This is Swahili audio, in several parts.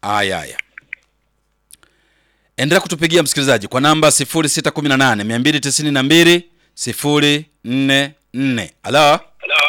Aya, aya, endelea kutupigia msikilizaji kwa namba 0618 292 044. Halo,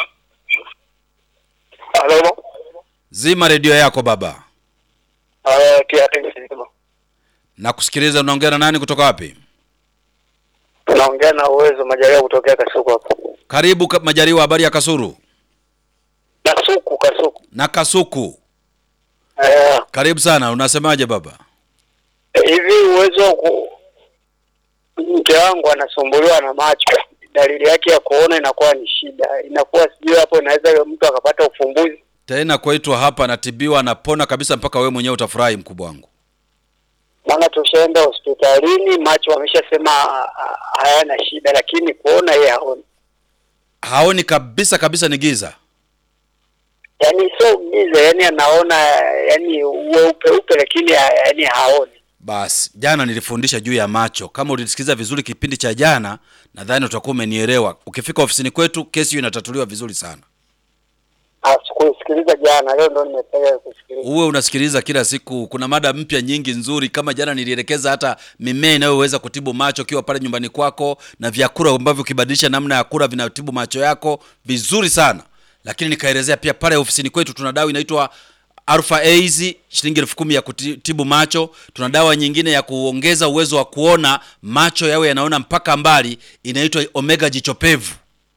Halo. zima redio yako baba Ah, kiatu kisima. na kusikiliza. Unaongea na nani kutoka wapi? Tunaongea na uwezo majaliwa kutokea Kasuku hapo. Karibu ka- Majaliwa, habari ya Kasuru Kasuku, Kasuku. na Kasuku. Eh, Karibu sana, unasemaje baba? hivi uwezo ku mke wangu anasumbuliwa na macho. Dalili yake ya kuona inakuwa ni shida. Inakuwa sijui hapo inaweza mtu akapata ufumbuzi. Tena kwaitwa hapa, anatibiwa anapona kabisa, mpaka wewe mwenyewe utafurahi, mkubwa wangu. Maana tushaenda hospitalini, macho wameshasema ah, ah, hayana shida, lakini kuona yeye haoni. Haoni kabisa kabisa, ni giza. Yaani sio giza, yani anaona yani weupe upe, lakini ha- yani haoni. Basi jana nilifundisha juu ya macho. Kama ulisikiliza vizuri kipindi cha jana, nadhani utakuwa umenielewa. Ukifika ofisini kwetu, kesi hiyo inatatuliwa vizuri sana. Ah, sikusikiliza jana, leo ndo nimependa kusikiliza. Uwe unasikiliza kila siku, kuna mada mpya nyingi nzuri. Kama jana nilielekeza hata mimea inayoweza kutibu macho ukiwa pale nyumbani kwako, na vyakula ambavyo ukibadilisha namna ya kula vinatibu macho yako vizuri sana. Lakini nikaelezea pia pale ofisini kwetu tuna dawa inaitwa Alpha Ace shilingi elfu kumi ya kutibu macho. Tuna dawa nyingine ya kuongeza uwezo wa kuona macho yawe yanaona mpaka mbali, inaitwa Omega jichopevu.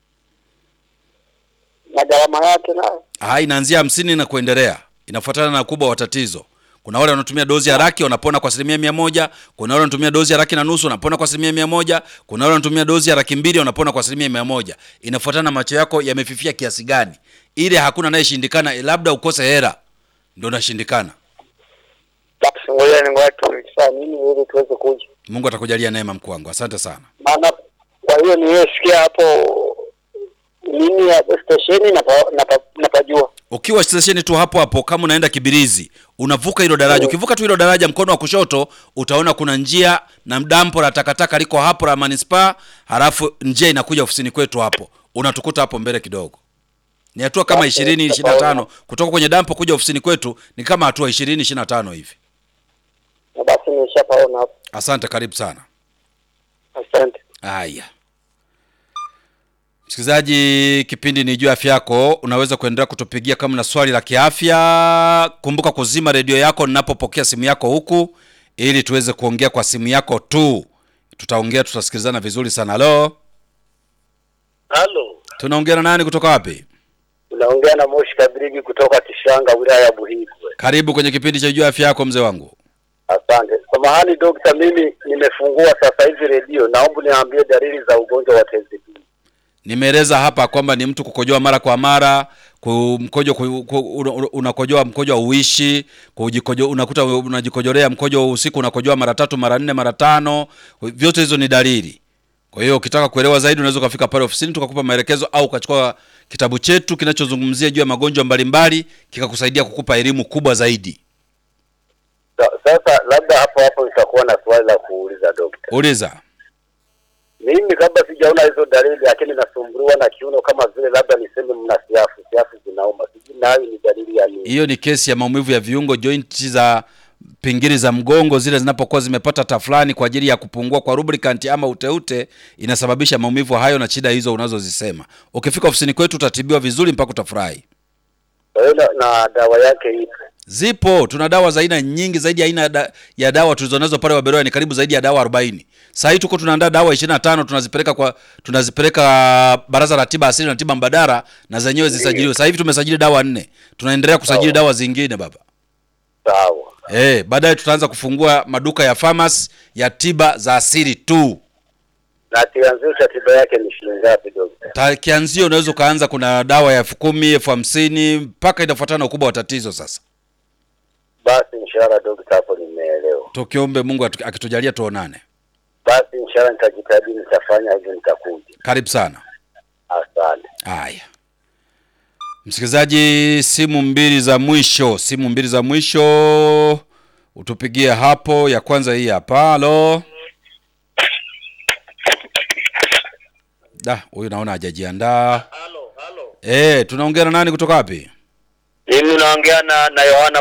Na gharama yake nayo Ah, inaanzia hamsini na kuendelea, inafuatana na ukubwa wa tatizo. Kuna wale wanatumia dozi ya laki wanapona kwa asilimia mia moja. Kuna wale wanatumia dozi ya laki na nusu wanapona kwa asilimia mia moja. Kuna wale wanatumia dozi ya laki mbili wanapona kwa asilimia mia moja. Inafuatana na macho yako yamefifia kiasi gani. Ile hakuna anayeshindikana, labda ukose hera ndio unashindikana. basi, ngoja ni ngoja tulisaa nini ili tuweze kuja, Mungu atakujalia neema, mkuu wangu. Asante sana. maana kwa hiyo niliyosikia hapo nini ya stesheni napa- napa- napajua. Ukiwa stesheni tu hapo hapo, kama unaenda Kibirizi, unavuka hilo daraja. Ukivuka tu hilo daraja, mkono wa kushoto utaona kuna njia na dampo la takataka liko hapo la manispaa, halafu njia inakuja ofisini kwetu hapo, unatukuta hapo mbele kidogo. Ni hatua kama Basi, ishirini ishirini na tano kutoka kwenye dampo kuja ofisini kwetu, ni kama hatua ishirini ishirini na tano hivi. Na basi nimeshapaona hapo. Asante, karibu sana. Asante. Haya, msikilizaji, kipindi ni juu ya afya yako. Unaweza kuendelea kutupigia kama na swali la kiafya. Kumbuka kuzima redio yako ninapopokea simu yako huku, ili tuweze kuongea kwa simu yako tu. Tutaongea, tutasikilizana vizuri sana. Halo, Halo, tunaongea na nani kutoka wapi? unaongea na Moshi Kabirigi kutoka Kishanga, wilaya ya Buhigwe. Karibu kwenye kipindi cha juu ya afya yako, mzee wangu. Asante. Samahani dokta, mimi nimefungua sasa hivi redio, naomba niambie dalili za ugonjwa wa tezi dume. Nimeeleza hapa kwamba ni mtu kukojoa mara kwa mara, ku- mkojo ku- ku- una- una- unakojoa mkojo hauishi, kujikojo unakuta unajikojolea mkojo usiku unakojoa mara tatu, mara nne, mara tano. Vyote hizo ni dalili. Kwa hiyo ukitaka kuelewa zaidi unaweza ukafika pale ofisini tukakupa maelekezo au ukachukua kitabu chetu kinachozungumzia juu ya magonjwa mbalimbali kikakusaidia kukupa elimu kubwa zaidi. Sa- Sasa labda hapo hapo itakuwa na swali la kuuliza dokta. Uliza. Mimi kabla sijaona hizo dalili, lakini nasumbuliwa na kiuno kama vile labda niseme mna siafu, siafu zinauma, sijui nayo ni dalili ya nini? Hiyo ni kesi ya maumivu ya viungo, jointi za pingili za mgongo zile zinapokuwa zimepata tafulani kwa ajili ya kupungua kwa lubricant ama uteute, inasababisha maumivu hayo na shida hizo unazozisema. Ukifika ofisini kwetu utatibiwa vizuri mpaka utafurahi. Kwa hiyo na, na dawa yake ipo. Zipo, tuna dawa za aina nyingi zaidi ya aina ya da, ya dawa tulizonazo pale Waberoya ni karibu zaidi ya dawa 40. Sasa hii tuko tunaandaa dawa 25 tunazipeleka kwa tunazipeleka Baraza la Tiba Asili na Tiba Mbadala na zenyewe zisajiliwe. Sasa hivi tumesajili dawa nne. Tunaendelea kusajili dawa zingine baba. Sawa. Eh, baadaye tutaanza kufungua maduka ya pharmacy ya tiba za asili tu. Na kianzio cha tiba yake ni shilingi ngapi dokta? Ta- Kianzio unaweza ukaanza, kuna dawa ya elfu kumi elfu hamsini mpaka inafuatana na ukubwa wa tatizo. Sasa Basi inshallah dokta, hapo nimeelewa. tukiombe Mungu atu- akitujalia tuonane. Basi inshallah nitajitahidi, nitafanya hivyo, nitakuja. Karibu sana. Asante. Haya, msikilizaji, simu mbili za mwisho, simu mbili za mwisho utupigie hapo. Ya kwanza hii hapa. Halo, da, huyu naona hajajiandaa. Halo, halo. Eh, tunaongea na nani kutoka wapi? Mimi naongea na na Yohana